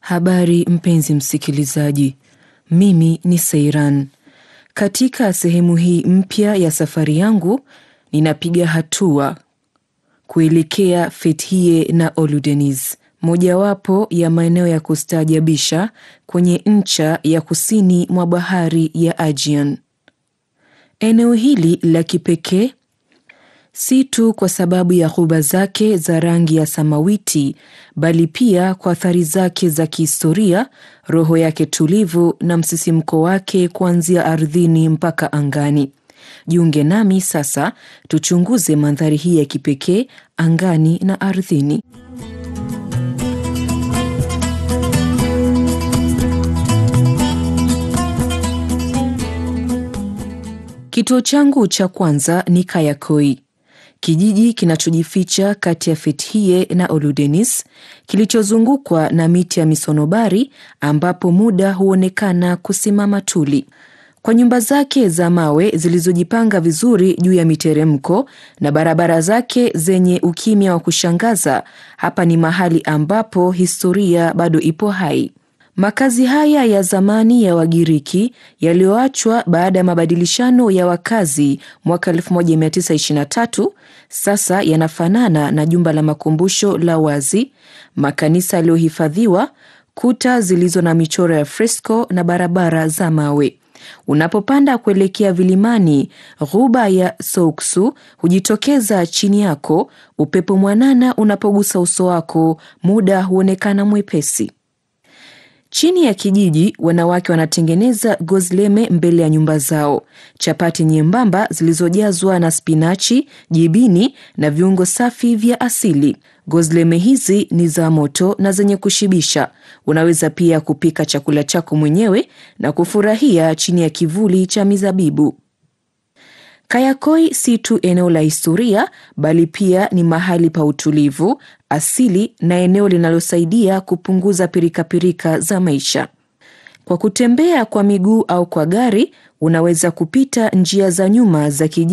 Habari mpenzi msikilizaji, mimi ni Seiran. Katika sehemu hii mpya ya safari yangu, ninapiga hatua kuelekea Fethiye na Oludeniz, mojawapo ya maeneo ya kustaajabisha kwenye ncha ya kusini mwa bahari ya Aegean. Eneo hili la kipekee si tu kwa sababu ya ghuba zake za rangi ya samawiti, bali pia kwa athari zake za kihistoria, roho yake tulivu na msisimko wake kuanzia ardhini mpaka angani. Jiunge nami sasa tuchunguze mandhari hii ya kipekee angani na ardhini. Kituo changu cha kwanza ni Kayakoi, kijiji kinachojificha kati ya Fethiye na Oludeniz, kilichozungukwa na miti ya misonobari ambapo muda huonekana kusimama tuli. Kwa nyumba zake za mawe zilizojipanga vizuri juu ya miteremko na barabara zake zenye ukimya wa kushangaza, hapa ni mahali ambapo historia bado ipo hai. Makazi haya ya zamani ya Wagiriki yaliyoachwa baada ya mabadilishano ya wakazi mwaka 1923 sasa yanafanana na jumba la makumbusho la wazi, makanisa yaliyohifadhiwa, kuta zilizo na michoro ya fresko na barabara za mawe. Unapopanda kuelekea vilimani, ghuba ya Souksu hujitokeza chini yako. Upepo mwanana unapogusa uso wako, muda huonekana mwepesi. Chini ya kijiji, wanawake wanatengeneza gozleme mbele ya nyumba zao, chapati nyembamba zilizojazwa na spinachi, jibini na viungo safi vya asili. Gozleme hizi ni za moto na zenye kushibisha. Unaweza pia kupika chakula chako mwenyewe na kufurahia chini ya kivuli cha mizabibu. Kayakoi si tu eneo la historia bali pia ni mahali pa utulivu, asili na eneo linalosaidia kupunguza pirikapirika za maisha. Kwa kutembea kwa miguu au kwa gari, unaweza kupita njia za nyuma za kijiji